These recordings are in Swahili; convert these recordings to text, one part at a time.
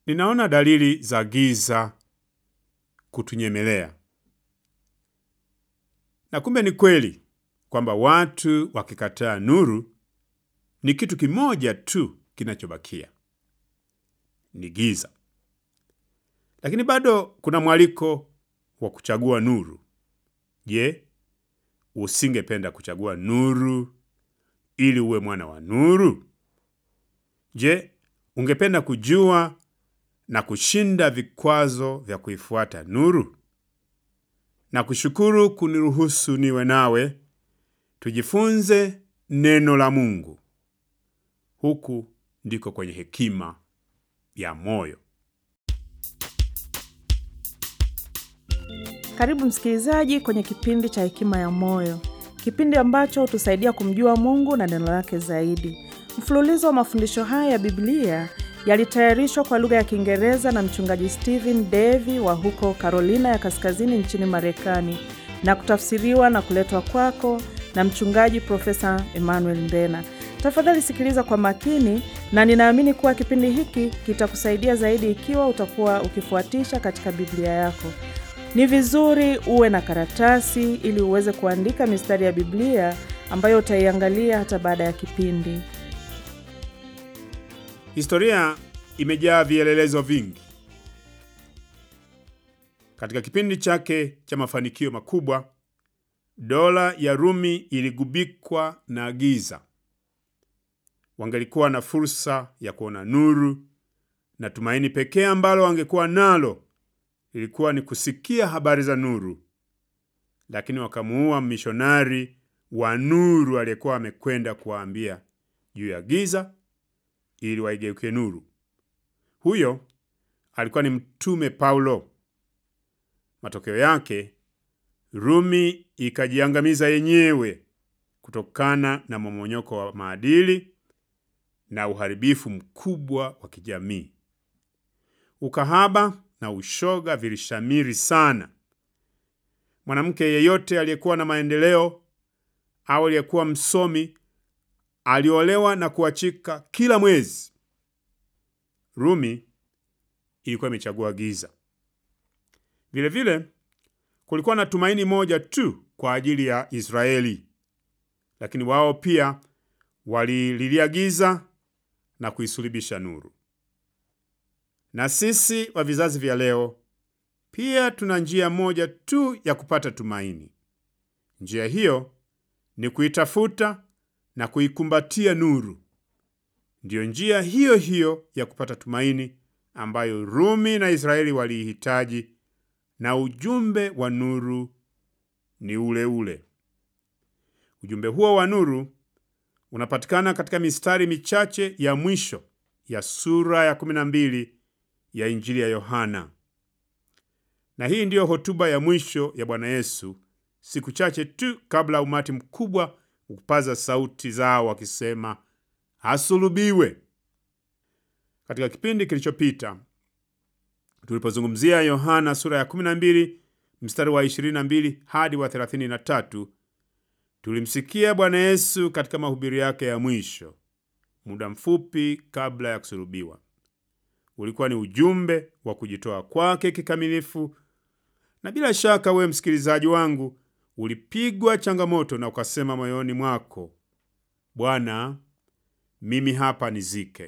Ninaona dalili za giza kutunyemelea, na kumbe ni kweli kwamba watu wakikataa nuru, ni kitu kimoja tu kinachobakia, ni giza. Lakini bado kuna mwaliko wa kuchagua nuru. Je, usingependa kuchagua nuru ili uwe mwana wa nuru? Je, ungependa kujua na kushinda vikwazo vya kuifuata nuru? Na kushukuru kuniruhusu niwe nawe tujifunze neno la Mungu. Huku ndiko kwenye hekima ya moyo. Karibu msikilizaji kwenye kipindi cha Hekima ya Moyo, kipindi ambacho hutusaidia kumjua Mungu na neno lake zaidi. Mfululizo wa mafundisho haya ya Biblia yalitayarishwa kwa lugha ya Kiingereza na mchungaji Stephen Davy wa huko Carolina ya Kaskazini nchini Marekani na kutafsiriwa na kuletwa kwako na mchungaji Profesa Emmanuel Mbena. Tafadhali sikiliza kwa makini, na ninaamini kuwa kipindi hiki kitakusaidia zaidi ikiwa utakuwa ukifuatisha katika Biblia yako. Ni vizuri uwe na karatasi ili uweze kuandika mistari ya Biblia ambayo utaiangalia hata baada ya kipindi. Historia imejaa vielelezo vingi. Katika kipindi chake cha mafanikio makubwa, dola ya Rumi iligubikwa na giza. Wangelikuwa na fursa ya kuona nuru, na tumaini pekee ambalo wangekuwa nalo ilikuwa ni kusikia habari za nuru, lakini wakamuua mishonari wa nuru aliyekuwa amekwenda kuwaambia juu ya giza ili waigeuke nuru. Huyo alikuwa ni Mtume Paulo. Matokeo yake, Rumi ikajiangamiza yenyewe kutokana na momonyoko wa maadili na uharibifu mkubwa wa kijamii. Ukahaba na ushoga vilishamiri sana. Mwanamke yeyote aliyekuwa na maendeleo au aliyekuwa msomi aliolewa na kuachika kila mwezi. Rumi ilikuwa imechagua giza. Vilevile kulikuwa na tumaini moja tu kwa ajili ya Israeli, lakini wao pia walililia giza na kuisulubisha nuru. Na sisi wa vizazi vya leo pia tuna njia moja tu ya kupata tumaini. Njia hiyo ni kuitafuta na kuikumbatia nuru. Ndiyo njia hiyo hiyo ya kupata tumaini ambayo Rumi na Israeli waliihitaji, na ujumbe wa nuru ni ule ule. Ujumbe huo wa nuru unapatikana katika mistari michache ya mwisho ya sura ya 12 ya Injili ya Yohana. Na hii ndiyo hotuba ya mwisho ya Bwana Yesu siku chache tu kabla umati mkubwa kupaza sauti zao wakisema asulubiwe. Katika kipindi kilichopita tulipozungumzia Yohana sura ya 12 mstari wa 22 hadi wa 33, tulimsikia Bwana Yesu katika mahubiri yake ya mwisho muda mfupi kabla ya kusulubiwa. Ulikuwa ni ujumbe wa kujitoa kwake kikamilifu, na bila shaka wewe msikilizaji wangu ulipigwa changamoto na ukasema moyoni mwako, Bwana, mimi hapa nizike.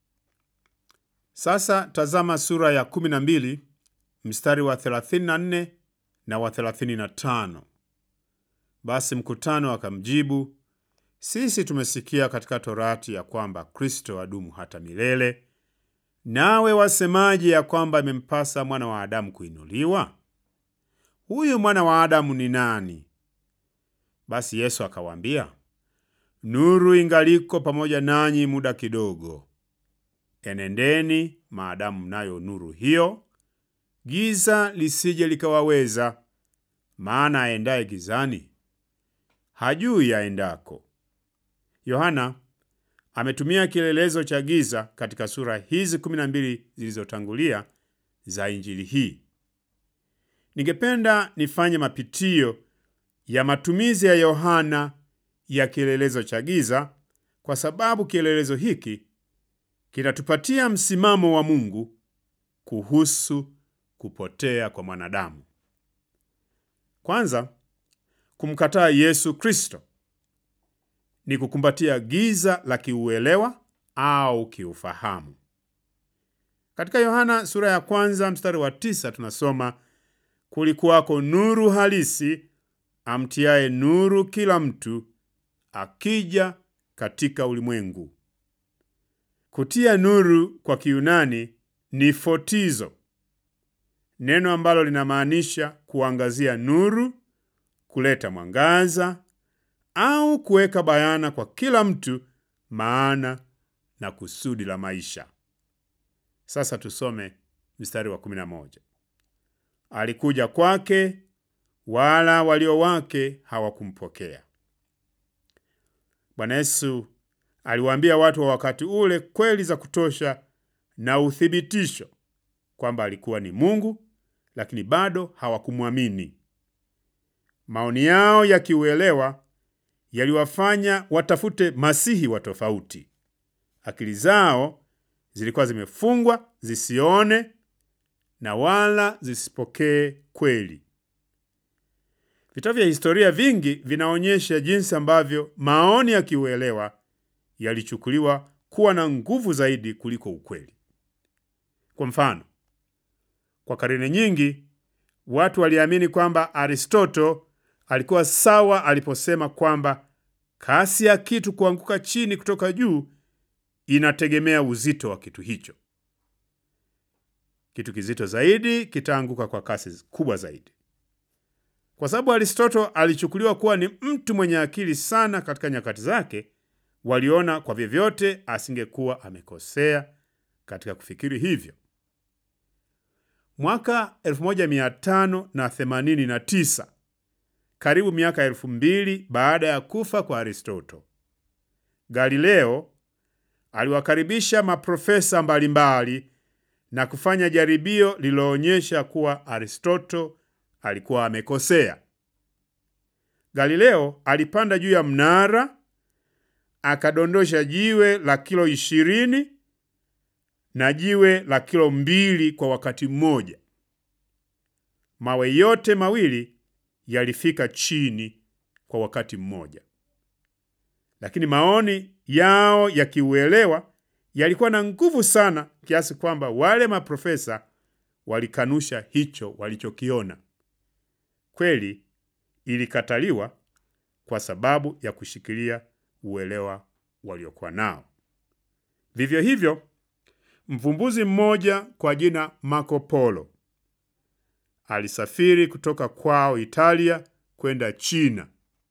Sasa tazama sura ya 12 mstari wa 34 na wa 35. Basi mkutano akamjibu, sisi tumesikia katika Torati ya kwamba Kristo adumu hata milele, nawe wasemaje ya kwamba imempasa mwana wa Adamu kuinuliwa? Huyu mwana wa Adamu ni nani? Basi Yesu akawaambia, nuru ingaliko pamoja nanyi muda kidogo. Enendeni maadamu mnayo nuru hiyo, giza lisije likawaweza. Maana aendaye gizani hajui aendako. Yohana ametumia kielelezo cha giza katika sura hizi 12 zilizotangulia za injili hii. Ningependa nifanye mapitio ya matumizi ya Yohana ya kielelezo cha giza, kwa sababu kielelezo hiki kinatupatia msimamo wa Mungu kuhusu kupotea kwa mwanadamu. Kwanza, kumkataa Yesu Kristo ni kukumbatia giza la kiuelewa au kiufahamu. Katika Yohana sura ya kwanza mstari wa tisa tunasoma kulikuwako nuru halisi amtiaye nuru kila mtu akija katika ulimwengu. Kutia nuru kwa Kiyunani ni fotizo, neno ambalo linamaanisha kuangazia nuru, kuleta mwangaza au kuweka bayana kwa kila mtu maana na kusudi la maisha. Sasa tusome mstari wa 11. Alikuja kwake, wala walio wake hawakumpokea. Bwana Yesu aliwaambia watu wa wakati ule kweli za kutosha na uthibitisho kwamba alikuwa ni Mungu, lakini bado hawakumwamini. Maoni yao ya kiuelewa yaliwafanya watafute masihi wa tofauti. Akili zao zilikuwa zimefungwa zisione na wala zisipokee kweli. Vitabu vya historia vingi vinaonyesha jinsi ambavyo maoni ya kiuelewa yalichukuliwa kuwa na nguvu zaidi kuliko ukweli. Kwa mfano, kwa karne nyingi watu waliamini kwamba Aristoto alikuwa sawa aliposema kwamba kasi ya kitu kuanguka chini kutoka juu inategemea uzito wa kitu hicho. Kitu kizito zaidi kitaanguka kwa kasi kubwa zaidi. Kwa sababu Aristoto alichukuliwa kuwa ni mtu mwenye akili sana katika nyakati zake, waliona kwa vyovyote asingekuwa amekosea katika kufikiri hivyo. Mwaka 1589 karibu miaka elfu mbili baada ya kufa kwa Aristoto, Galileo aliwakaribisha maprofesa mbalimbali na kufanya jaribio lililoonyesha kuwa Aristoto alikuwa amekosea. Galileo alipanda juu ya mnara akadondosha jiwe la kilo ishirini na jiwe la kilo mbili kwa wakati mmoja. Mawe yote mawili yalifika chini kwa wakati mmoja, lakini maoni yao ya kiuelewa yalikuwa na nguvu sana kiasi kwamba wale maprofesa walikanusha hicho walichokiona. Kweli ilikataliwa kwa sababu ya kushikilia uelewa waliokuwa nao. Vivyo hivyo, mvumbuzi mmoja kwa jina Marco Polo alisafiri kutoka kwao Italia kwenda China.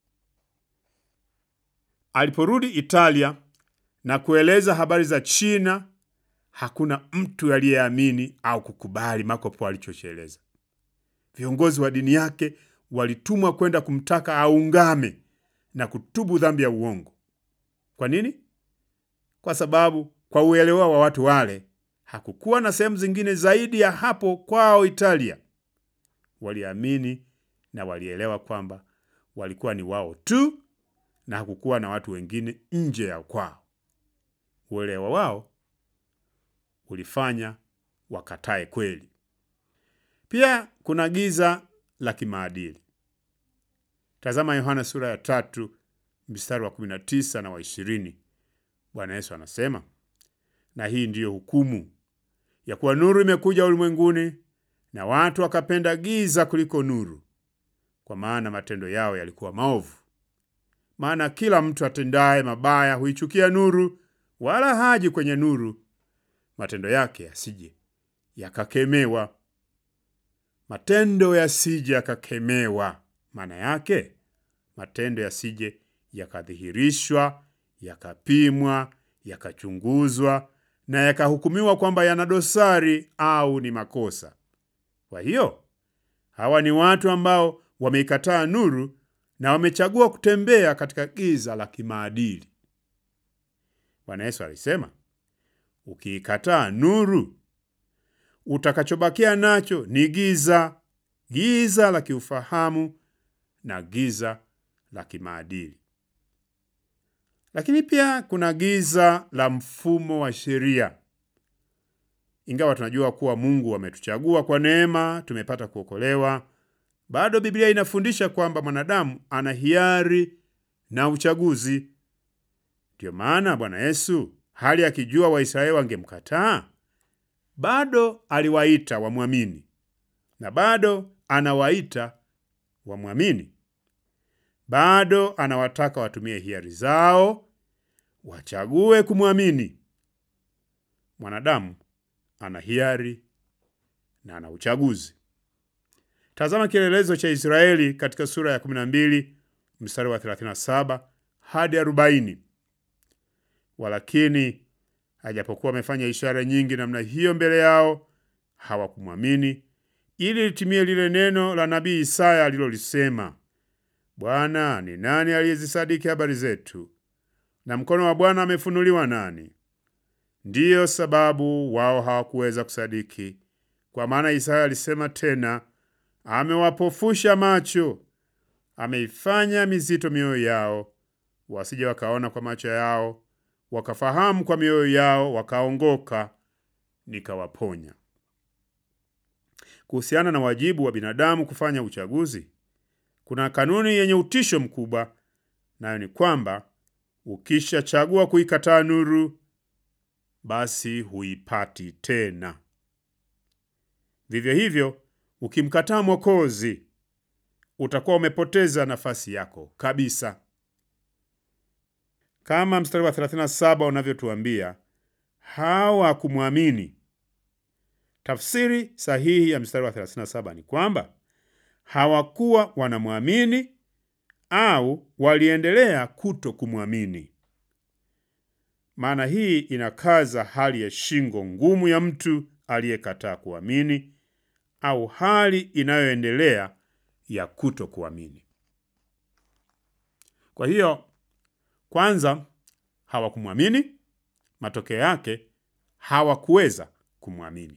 Aliporudi Italia na kueleza habari za China, hakuna mtu aliyeamini au kukubali Marco Polo alichokieleza. Viongozi wa dini yake walitumwa kwenda kumtaka aungame na kutubu dhambi ya uongo. Kwa nini? Kwa sababu kwa uelewa wa watu wale hakukuwa na sehemu zingine zaidi ya hapo kwao Italia. Waliamini na walielewa kwamba walikuwa ni wao tu na hakukuwa na watu wengine nje ya kwao. Uelewa wao ulifanya wakatae kweli. Pia kuna giza la kimaadili. Tazama Yohana sura ya tatu mstari wa 19 na wa 20. Bwana Yesu anasema, na hii ndiyo hukumu ya kuwa nuru imekuja ulimwenguni, na watu wakapenda giza kuliko nuru, kwa maana matendo yao yalikuwa maovu. Maana kila mtu atendaye mabaya huichukia nuru, wala haji kwenye nuru, matendo yake yasije yakakemewa. Matendo yasije yakakemewa, maana yake matendo yasije yakadhihirishwa, yakapimwa, yakachunguzwa na yakahukumiwa kwamba yana dosari au ni makosa. Kwa hiyo hawa ni watu ambao wameikataa nuru na wamechagua kutembea katika giza la kimaadili. Bwana Yesu alisema, ukiikataa nuru, utakachobakia nacho ni giza, giza la kiufahamu na giza la kimaadili. Lakini pia kuna giza la mfumo wa sheria. ingawa tunajua kuwa Mungu ametuchagua kwa neema, tumepata kuokolewa, bado Biblia inafundisha kwamba mwanadamu ana hiari na uchaguzi. Ndiyo maana Bwana Yesu hali akijua Waisraeli wangemkataa, bado aliwaita wamwamini, na bado anawaita wamwamini. Bado anawataka watumie hiari zao, wachague kumwamini. Mwanadamu ana hiari na ana uchaguzi. Tazama kielelezo cha Israeli katika sura ya 12 mstari wa 37 hadi 40. Walakini ajapokuwa amefanya ishara nyingi namna hiyo mbele yao, hawakumwamini, ili litimie lile neno la nabii Isaya alilolisema, Bwana, ni nani aliyezisadiki habari zetu? Na mkono wa Bwana amefunuliwa nani? Ndiyo sababu wao hawakuweza kusadiki, kwa maana Isaya alisema tena, amewapofusha macho, ameifanya mizito mioyo yao, wasije wakaona kwa macho yao, wakafahamu kwa mioyo yao, wakaongoka, nikawaponya. Kuhusiana na wajibu wa binadamu kufanya uchaguzi, kuna kanuni yenye utisho mkubwa, nayo ni kwamba ukishachagua kuikataa nuru, basi huipati tena. Vivyo hivyo, ukimkataa Mwokozi, utakuwa umepoteza nafasi yako kabisa. Kama mstari wa 37 unavyotuambia, hawakumwamini. Tafsiri sahihi ya mstari wa 37 ni kwamba hawakuwa wanamwamini au waliendelea kuto kumwamini. Maana hii inakaza hali ya shingo ngumu ya mtu aliyekataa kuamini au hali inayoendelea ya kuto kuamini. Kwa hiyo, kwanza hawakumwamini, matokeo yake hawakuweza kumwamini.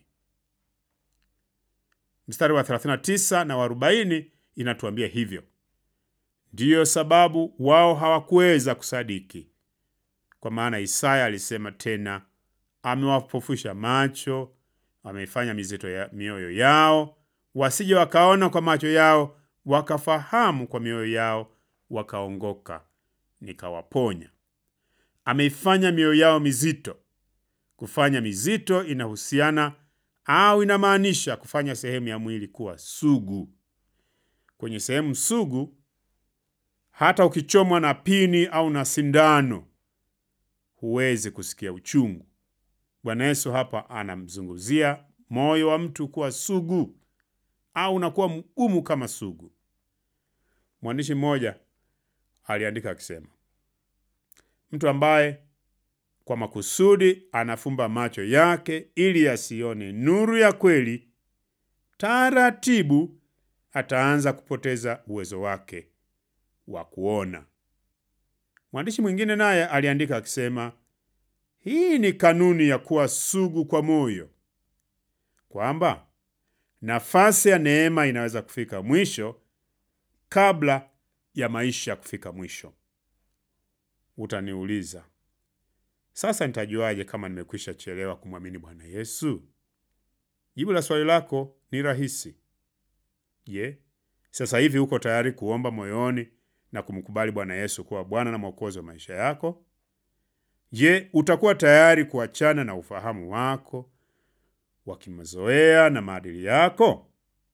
Mstari wa 39 na wa 40 inatuambia hivyo. Ndiyo sababu wao hawakuweza kusadiki, kwa maana Isaya alisema tena, amewapofusha macho, ameifanya mizito ya mioyo yao, wasije wakaona kwa macho yao, wakafahamu kwa mioyo yao, wakaongoka, nikawaponya. Ameifanya mioyo yao mizito. Kufanya mizito inahusiana au inamaanisha kufanya sehemu ya mwili kuwa sugu. Kwenye sehemu sugu, hata ukichomwa na pini au na sindano, huwezi kusikia uchungu. Bwana Yesu hapa anamzungumzia moyo wa mtu kuwa sugu au unakuwa mgumu kama sugu. Mwandishi mmoja aliandika akisema, mtu ambaye kwa makusudi anafumba macho yake ili asione nuru ya kweli, taratibu ataanza kupoteza uwezo wake wa kuona. Mwandishi mwingine naye aliandika akisema, hii ni kanuni ya kuwa sugu kwa moyo, kwamba nafasi ya neema inaweza kufika mwisho kabla ya maisha kufika mwisho. Utaniuliza, sasa nitajuaje kama nimekwisha chelewa kumwamini Bwana Yesu? Jibu la swali lako ni rahisi. Je, sasa hivi uko tayari kuomba moyoni na kumkubali Bwana Yesu kuwa Bwana na Mwokozi wa maisha yako? Je, utakuwa tayari kuachana na ufahamu wako wa kimazoea na maadili yako?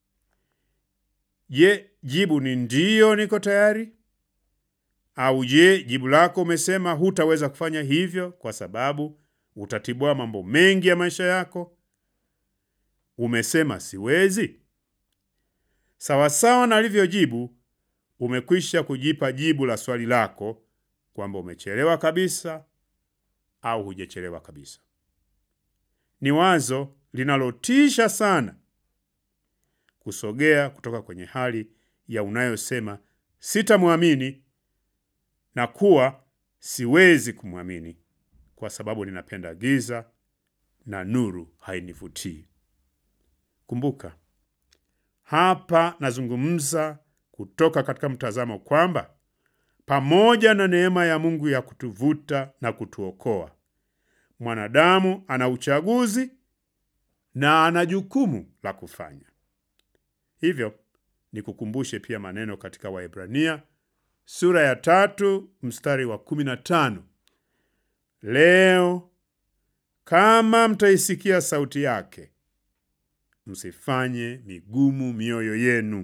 Je, jibu ni ndiyo, niko tayari? Au je, jibu lako umesema hutaweza kufanya hivyo kwa sababu utatibua mambo mengi ya maisha yako? Umesema siwezi. Sawasawa na alivyojibu, umekwisha kujipa jibu la swali lako kwamba umechelewa kabisa au hujachelewa kabisa. Ni wazo linalotisha sana kusogea kutoka kwenye hali ya unayosema sitamwamini na kuwa siwezi kumwamini kwa sababu ninapenda giza na nuru hainivutii. Kumbuka, hapa nazungumza kutoka katika mtazamo kwamba pamoja na neema ya Mungu ya kutuvuta na kutuokoa, mwanadamu ana uchaguzi na ana jukumu la kufanya hivyo. Nikukumbushe pia maneno katika Waebrania sura ya tatu mstari wa kumi na tano leo kama mtaisikia sauti yake, msifanye migumu mioyo yenu.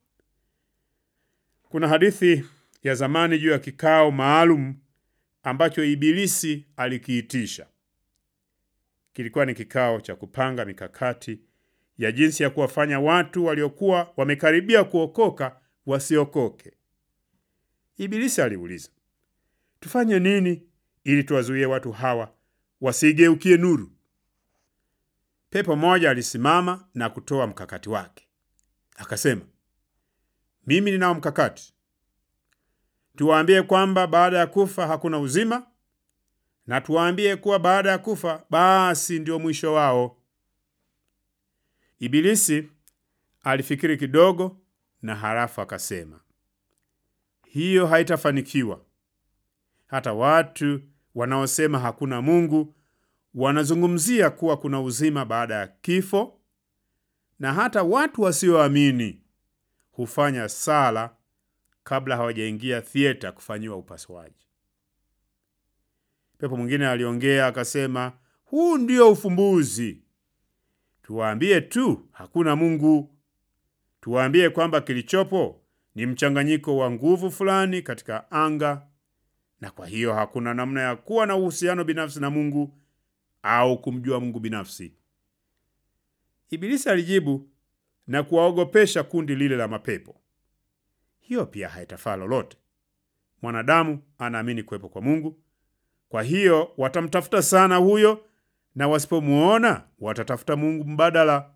Kuna hadithi ya zamani juu ya kikao maalum ambacho Ibilisi alikiitisha. Kilikuwa ni kikao cha kupanga mikakati ya jinsi ya kuwafanya watu waliokuwa wamekaribia kuokoka wasiokoke. Ibilisi aliuliza, tufanye nini ili tuwazuie watu hawa wasigeukie nuru? Pepo mmoja alisimama na kutoa mkakati wake, akasema, mimi ninao mkakati. Tuwaambie kwamba baada ya kufa hakuna uzima, na tuwaambie kuwa baada ya kufa basi ndio mwisho wao. Ibilisi alifikiri kidogo na halafu akasema, hiyo haitafanikiwa. Hata watu wanaosema hakuna Mungu wanazungumzia kuwa kuna uzima baada ya kifo, na hata watu wasioamini hufanya sala kabla hawajaingia thieta kufanyiwa upasuaji. Pepo mwingine aliongea akasema, huu ndio ufumbuzi. Tuwaambie tu hakuna Mungu. Tuwaambie kwamba kilichopo ni mchanganyiko wa nguvu fulani katika anga, na kwa hiyo hakuna namna ya kuwa na uhusiano binafsi na Mungu au kumjua Mungu binafsi. Ibilisi alijibu na kuwaogopesha kundi lile la mapepo. Hiyo pia haitafaa lolote. Mwanadamu anaamini kuwepo kwa Mungu, kwa hiyo watamtafuta sana huyo, na wasipomwona watatafuta Mungu mbadala.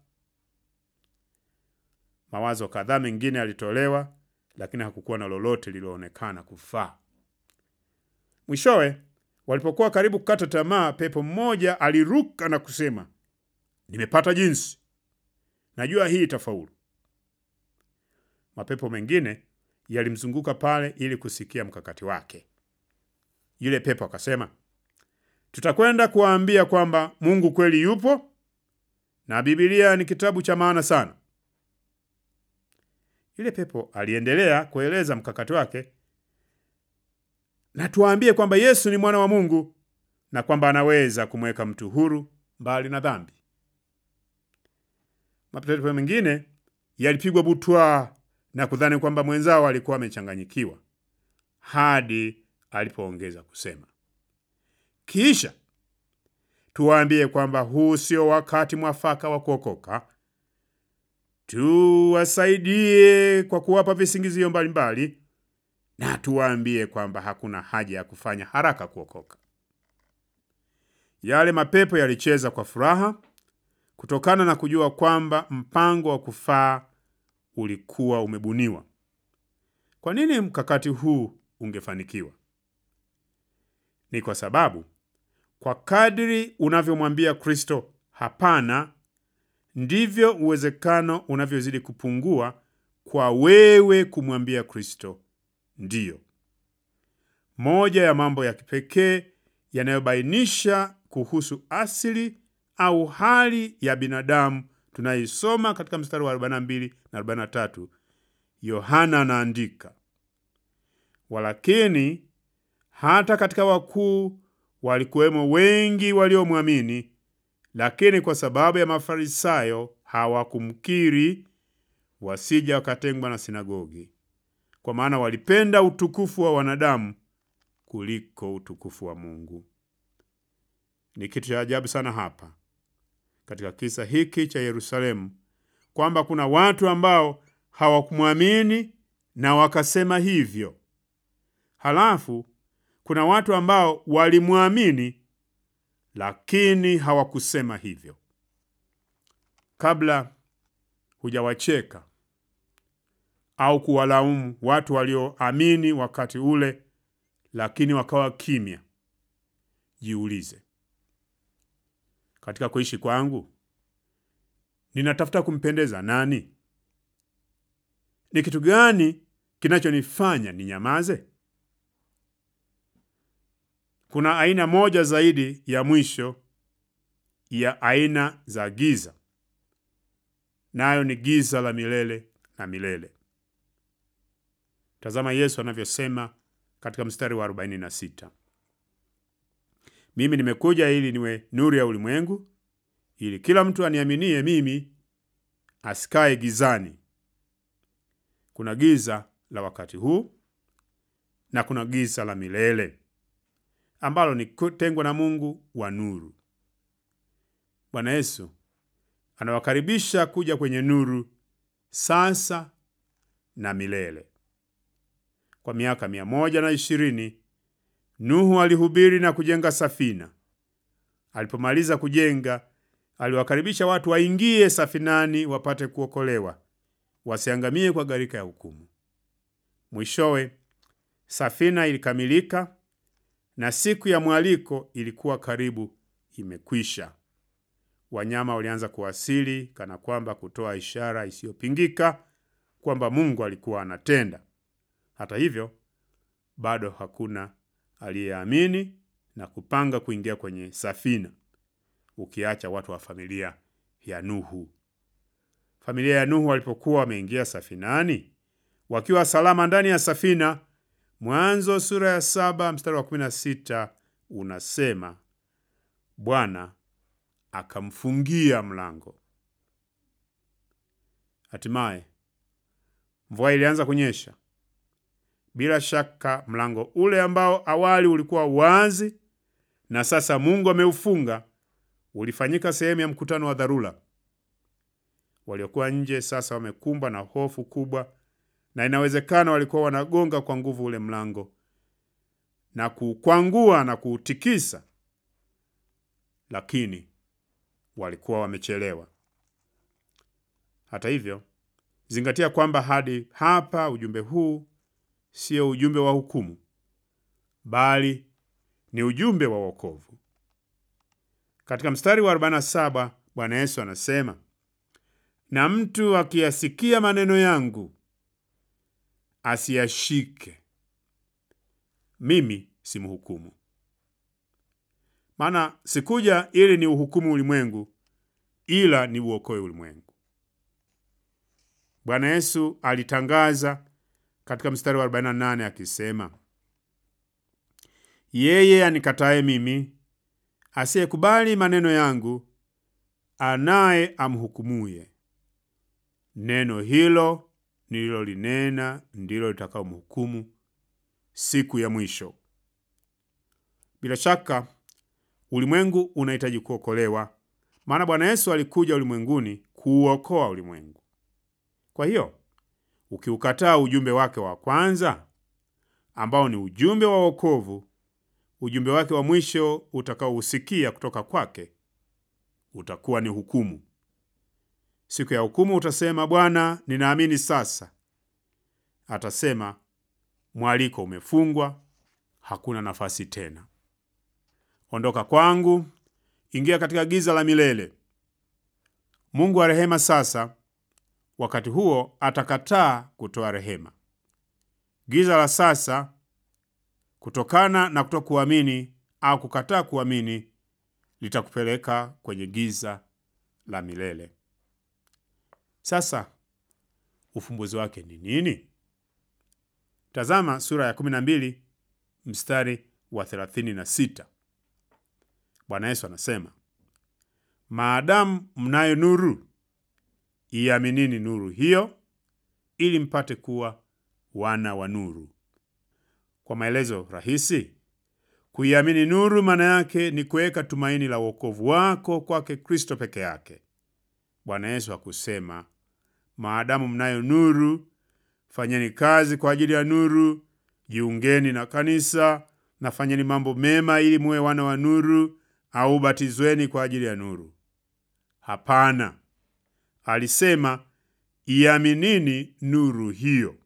Mawazo kadhaa mengine yalitolewa, lakini hakukuwa na lolote lililoonekana kufaa. Mwishowe, walipokuwa karibu kukata tamaa, pepo mmoja aliruka na kusema, nimepata jinsi, najua hii itafaulu. Mapepo mengine yalimzunguka pale ili kusikia mkakati wake. Yule pepo akasema, tutakwenda kuwaambia kwamba Mungu kweli yupo na Biblia ni kitabu cha maana sana. Yule pepo aliendelea kueleza mkakati wake, na tuwaambie kwamba Yesu ni mwana wa Mungu na kwamba anaweza kumweka mtu huru mbali na dhambi. Mapepo mengine yalipigwa butwa na kudhani kwamba mwenzao alikuwa amechanganyikiwa hadi alipoongeza kusema, kisha tuwaambie kwamba huu sio wakati mwafaka wa kuokoka. Tuwasaidie kwa kuwapa visingizio mbalimbali, na tuwaambie kwamba hakuna haja ya kufanya haraka kuokoka. Yale mapepo yalicheza kwa furaha kutokana na kujua kwamba mpango wa kufaa ulikuwa umebuniwa. Kwa nini mkakati huu ungefanikiwa? Ni kwa sababu kwa kadri unavyomwambia Kristo hapana, ndivyo uwezekano unavyozidi kupungua kwa wewe kumwambia Kristo ndiyo. Moja ya mambo ya kipekee yanayobainisha kuhusu asili au hali ya binadamu tunaisoma katika mstari wa 42 na 43, Yohana anaandika, walakini hata katika wakuu walikuwemo wengi waliomwamini, lakini kwa sababu ya Mafarisayo hawakumkiri, wasija wakatengwa na sinagogi, kwa maana walipenda utukufu wa wanadamu kuliko utukufu wa Mungu. Ni kitu cha ajabu sana hapa katika kisa hiki cha Yerusalemu kwamba kuna watu ambao hawakumwamini na wakasema hivyo. Halafu kuna watu ambao walimwamini lakini hawakusema hivyo. Kabla hujawacheka au kuwalaumu watu walioamini wakati ule lakini wakawa kimya, jiulize, katika kuishi kwangu ninatafuta kumpendeza nani? Ni kitu gani kinachonifanya ninyamaze? Kuna aina moja zaidi ya mwisho ya aina za giza, nayo ni giza la milele na milele. Tazama Yesu anavyosema katika mstari wa 46, mimi nimekuja ili niwe nuru ya ulimwengu, ili kila mtu aniaminie mimi asikae gizani. Kuna giza la wakati huu na kuna giza la milele ambalo ni kutengwa na Mungu wa nuru. Bwana Yesu anawakaribisha kuja kwenye nuru sasa na milele. Kwa miaka mia moja na ishirini Nuhu alihubiri na kujenga safina. Alipomaliza kujenga, aliwakaribisha watu waingie safinani wapate kuokolewa, wasiangamie kwa gharika ya hukumu. Mwishowe safina ilikamilika na siku ya mwaliko ilikuwa karibu imekwisha. Wanyama walianza kuwasili kana kwamba kutoa ishara isiyopingika kwamba Mungu alikuwa anatenda. Hata hivyo, bado hakuna aliyeamini na kupanga kuingia kwenye safina, ukiacha watu wa familia ya Nuhu. Familia ya Nuhu walipokuwa wameingia safinani wakiwa salama ndani ya safina, Mwanzo sura ya saba mstari wa kumi na sita unasema Bwana akamfungia mlango. Hatimaye mvua ilianza kunyesha. Bila shaka mlango ule ambao awali ulikuwa wazi na sasa Mungu ameufunga ulifanyika sehemu ya mkutano wa dharura. Waliokuwa nje sasa wamekumbwa na hofu kubwa, na inawezekana walikuwa wanagonga kwa nguvu ule mlango na kuukwangua na kuutikisa, lakini walikuwa wamechelewa. Hata hivyo, zingatia kwamba hadi hapa ujumbe huu sio ujumbe wa hukumu, bali ni ujumbe wa wokovu. Katika mstari wa 47 Bwana Yesu anasema, na mtu akiyasikia maneno yangu asiyashike, mimi simhukumu. Maana sikuja ili ni uhukumu ulimwengu, ila ni uokoe ulimwengu. Bwana Yesu alitangaza katika mstari wa 48 akisema, yeye anikataye mimi, asiyekubali maneno yangu, anaye amhukumuye. Neno hilo nililolinena ndilo litakaomhukumu siku ya mwisho. Bila shaka ulimwengu unahitaji kuokolewa, maana Bwana Yesu alikuja ulimwenguni kuuokoa ulimwengu. Kwa hiyo ukiukataa ujumbe wake wa kwanza ambao ni ujumbe wa wokovu, ujumbe wake wa mwisho utakaousikia kutoka kwake utakuwa ni hukumu. Siku ya hukumu utasema, Bwana, ninaamini sasa. Atasema, mwaliko umefungwa, hakuna nafasi tena. Ondoka kwangu, ingia katika giza la milele. Mungu wa rehema sasa wakati huo atakataa kutoa rehema. Giza la sasa, kutokana na kutokuamini au kukataa kuamini, litakupeleka kwenye giza la milele. Sasa ufumbuzi wake ni nini? Tazama sura ya 12 mstari wa 36. Bwana Yesu anasema, maadamu mnayo nuru iaminini nuru hiyo, ili mpate kuwa wana wa nuru. Kwa maelezo rahisi, kuiamini nuru maana yake ni kuweka tumaini la wokovu wako kwake Kristo peke yake. Bwana Yesu hakusema maadamu mnayo nuru, fanyeni kazi kwa ajili ya nuru, jiungeni na kanisa na fanyeni mambo mema ili muwe wana wa nuru, au batizweni kwa ajili ya nuru. Hapana. Alisema iaminini nuru hiyo.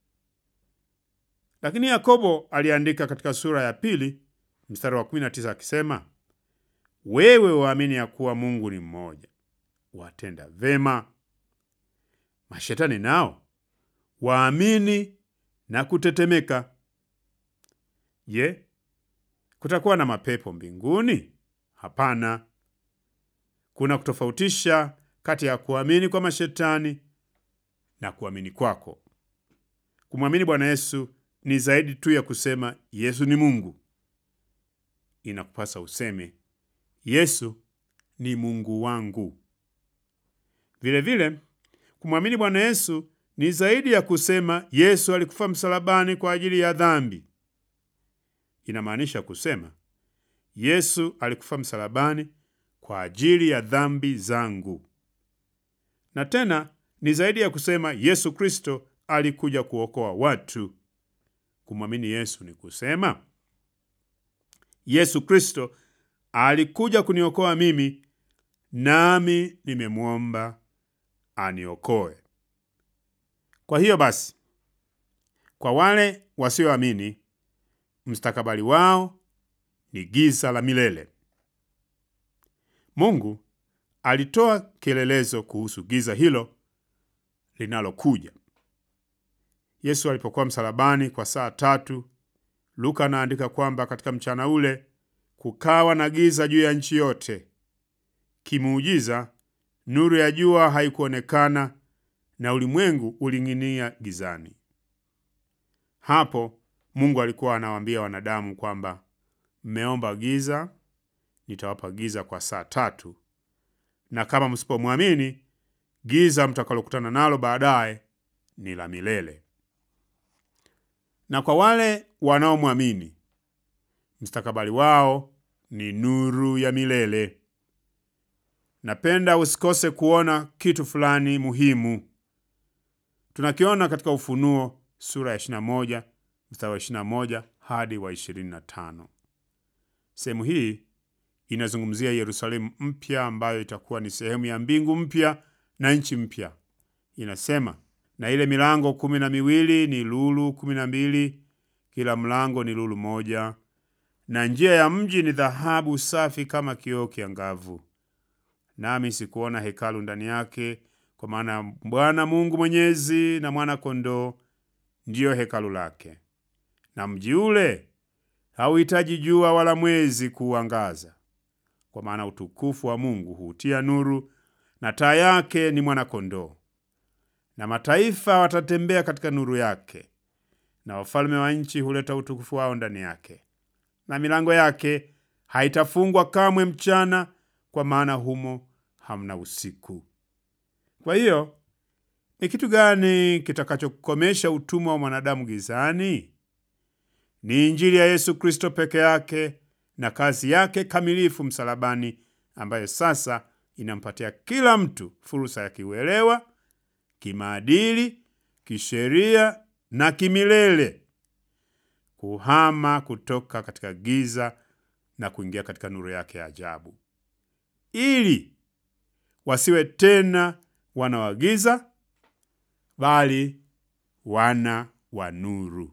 Lakini Yakobo aliandika katika sura ya pili mstari wa 19 akisema, wewe waamini ya kuwa Mungu ni mmoja, watenda vema. Mashetani nao waamini na kutetemeka. Je, kutakuwa na mapepo mbinguni? Hapana. kuna kutofautisha kati ya kuamini kwa mashetani na kuamini kwako. Kumwamini Bwana Yesu ni zaidi tu ya kusema Yesu ni Mungu. Inakupasa useme Yesu ni Mungu wangu. Vilevile, kumwamini Bwana Yesu ni zaidi ya kusema Yesu alikufa msalabani kwa ajili ya dhambi. Inamaanisha kusema Yesu alikufa msalabani kwa ajili ya dhambi zangu. Na tena ni zaidi ya kusema Yesu Kristo alikuja kuokoa watu. Kumwamini Yesu ni kusema Yesu Kristo alikuja kuniokoa mimi, nami nimemwomba aniokoe. Kwa hiyo basi, kwa wale wasioamini, mstakabali wao ni giza la milele. Mungu alitoa kielelezo kuhusu giza hilo linalokuja. Yesu alipokuwa msalabani kwa saa tatu, Luka anaandika kwamba katika mchana ule kukawa na giza juu ya nchi yote. Kimuujiza, nuru ya jua haikuonekana na ulimwengu uling'inia gizani. Hapo Mungu alikuwa anawaambia wanadamu kwamba mmeomba giza, nitawapa giza kwa saa tatu, na kama msipomwamini, giza mtakalokutana nalo baadaye ni la milele. Na kwa wale wanaomwamini, mstakabali wao ni nuru ya milele. Napenda usikose kuona kitu fulani muhimu. Tunakiona katika Ufunuo sura ya 21 mstari wa 21 hadi wa 25. Sehemu hii inazungumzia Yerusalemu mpya ambayo itakuwa ni sehemu ya mbingu mpya na nchi mpya. Inasema, na ile milango kumi na miwili ni lulu kumi na mbili, kila mlango ni lulu moja, na njia ya mji ni dhahabu safi kama kioo kiangavu. Nami sikuona hekalu ndani yake, kwa maana Bwana Mungu Mwenyezi na mwana kondoo ndiyo hekalu lake, na mji ule hauhitaji jua wala mwezi kuuangaza, kwa maana utukufu wa Mungu huutia nuru, na taa yake ni mwana-kondoo. Na mataifa watatembea katika nuru yake, na wafalme wa nchi huleta utukufu wao ndani yake. Na milango yake haitafungwa kamwe mchana, kwa maana humo hamna usiku. Kwa hiyo ni kitu gani kitakachokomesha utumwa wa mwanadamu gizani? Ni Injili ya Yesu Kristo peke yake na kazi yake kamilifu msalabani, ambayo sasa inampatia kila mtu fursa ya kiuelewa, kimaadili, kisheria na kimilele kuhama kutoka katika giza na kuingia katika nuru yake ya ajabu, ili wasiwe tena wana wa giza, bali wana wa nuru.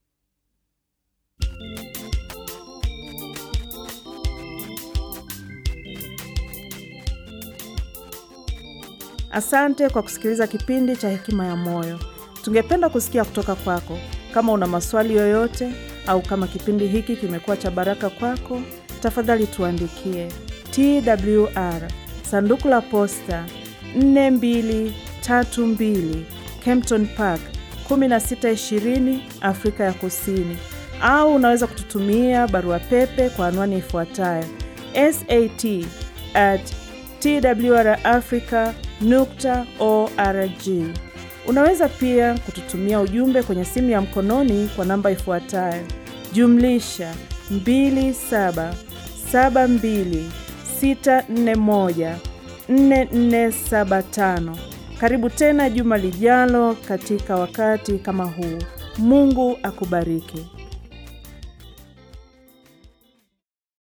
Asante kwa kusikiliza kipindi cha Hekima ya Moyo. Tungependa kusikia kutoka kwako. Kama una maswali yoyote au kama kipindi hiki kimekuwa cha baraka kwako, tafadhali tuandikie TWR sanduku la posta 4232 Kempton Park 1620 Afrika ya Kusini, au unaweza kututumia barua pepe kwa anwani ifuatayo sat at twrafrica nukta org. Unaweza pia kututumia ujumbe kwenye simu ya mkononi kwa namba ifuatayo jumlisha 2772641475. Karibu tena juma lijalo katika wakati kama huu. Mungu akubariki.